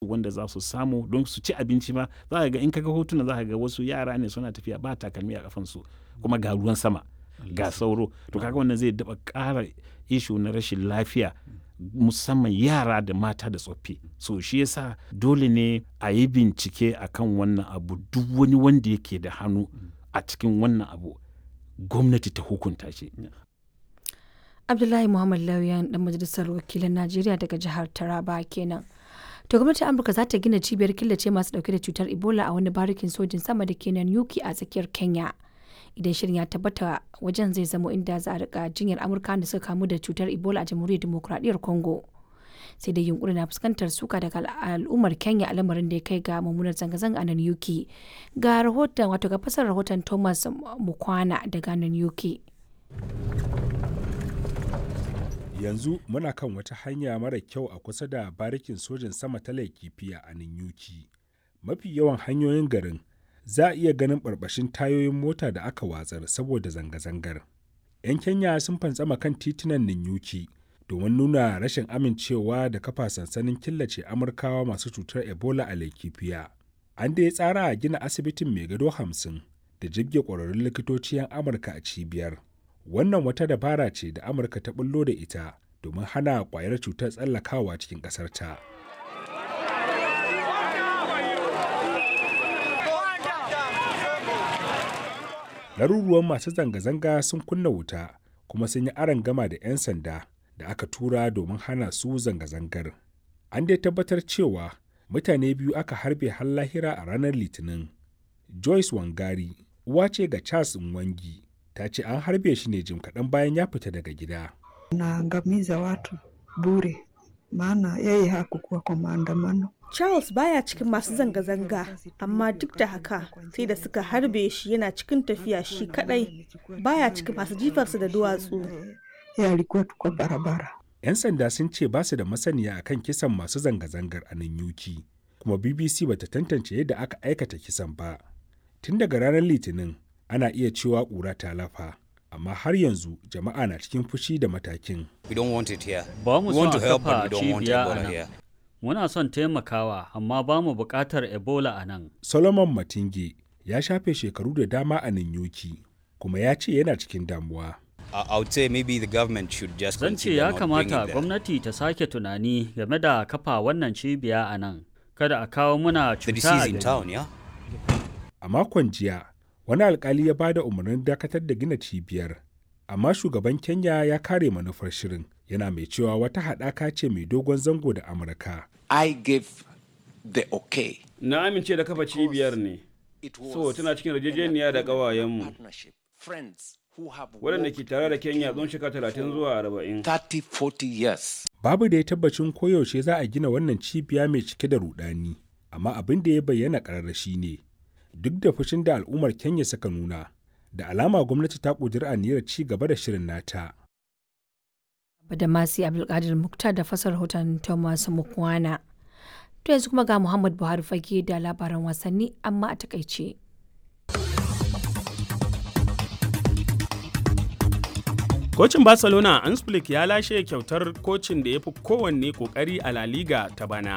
wanda za su samu don su ci abinci ma za ka ga in kaga hotuna za ka ga wasu yara ne suna tafiya ba takalmi a kafansu kuma ga ruwan sama ga sauro to kaga wannan zai daba ƙara ishu na rashin lafiya musamman yara da mata da tsoffi so shi yasa dole ne a yi bincike akan wannan abu duk wani wanda yake da hannu a cikin wannan abu gwamnati ta hukunta shi abdullahi muhammad lauyan dan majalisar wakilan najeriya daga jihar taraba kenan to gwamnatin amurka za ta gina cibiyar killace masu dauke da cutar ebola a wani barikin sojin sama da ke nan yuki a tsakiyar kenya idan shirin ya tabbata wajen zai zamo inda za a rika jinyar amurka da suka kamu da cutar ebola a jamhuriyar demokuraɗiyyar congo sai dai yunkuri na fuskantar suka daga al'ummar kenya a lamarin da ya kai ga mummunar zanga-zanga a nan yuki ga rahoton wato ga fasar rahoton thomas mukwana daga nan yuki yanzu muna kan wata hanya mara kyau a kusa da barikin sojin sama ta laikifiya a ninyuki mafi yawan hanyoyin garin za a iya ganin barbashin tayoyin mota da aka watsar saboda zanga-zangar 'yan kenya sun fantsama kan titunan ninyuki domin nuna rashin amincewa da kafa sansanin killace amurkawa masu cutar ebola a laikifiya an da ya tsara a gina asibitin mai gado hamsin da jibge ƙwararrun likitoci 'yan amurka a cibiyar wannan wata dabara ce da amurka ta bullo da ita domin hana kwayar cutar tsallakawa cikin ƙasarta. laruruwan masu zanga-zanga sun kunna wuta kuma sun yi aron gama da 'yan sanda da aka tura domin hana su zanga-zangar an dai tabbatar cewa mutane biyu aka harbe har lahira a ranar litinin joyce wangari uwa ce ga charles nwangi ta ce an harbe shi ne jim kaɗan bayan ya fita daga gida. Naangamiza watu bure, maana yeye hakukuwa kwa maandamano. Charles baya cikin masu zanga-zanga, amma duk da haka sai da suka harbe shi yana cikin tafiya shi kadai baya cikin masu jifarsa da duwatsu. Ya alikuwa tu kwa barabara. 'Yan sanda sun ce ba su da masaniya akan kisan masu zanga-zangar a nan yuki, kuma BBC bata tantance yadda aka aikata kisan ba. Tun daga ranar Litinin, ana iya cewa ƙura ta lafa amma har yanzu jama'a na cikin fushi da matakin. Ba mu son a kafa cibiya a nan. Muna son taimakawa amma ba mu buƙatar Ebola a nan. Solomon Matinge ya shafe shekaru da dama a Ninyoki kuma ya ce yana cikin damuwa. Zan ce ya kamata gwamnati ta sake tunani game da kafa wannan cibiya a nan. Kada a kawo muna cuta a gari. A makon jiya, wani alkali ya bada umarnin dakatar da gina cibiyar amma shugaban kenya ya kare manufar shirin yana mai cewa wata haɗaka ce mai dogon zango da amurka i gave the okay na amince da kafa cibiyar ne so tana cikin yarjejeniya da ƙawayenmu waɗanda ke tare da kenya tsawon shekara talatin zuwa arba'in 30-40 years babu da ya tabbacin koyaushe za a gina wannan cibiya mai cike da rudani amma abin da ya bayyana ƙararrashi ne duk da fushin da al'ummar Kenya suka nuna, da alama gwamnati ta ƙudiri aniyar ci gaba da shirin nata. Badamasi Abdulkadir Muktar da fasar rahoton Thomas Mukwana. To yanzu kuma ga Muhammad Buhari fage da labaran wasanni amma a takaice. Kocin Barcelona Ansflick ya lashe kyautar kocin da ya fi kowanne kokari a La Liga ta bana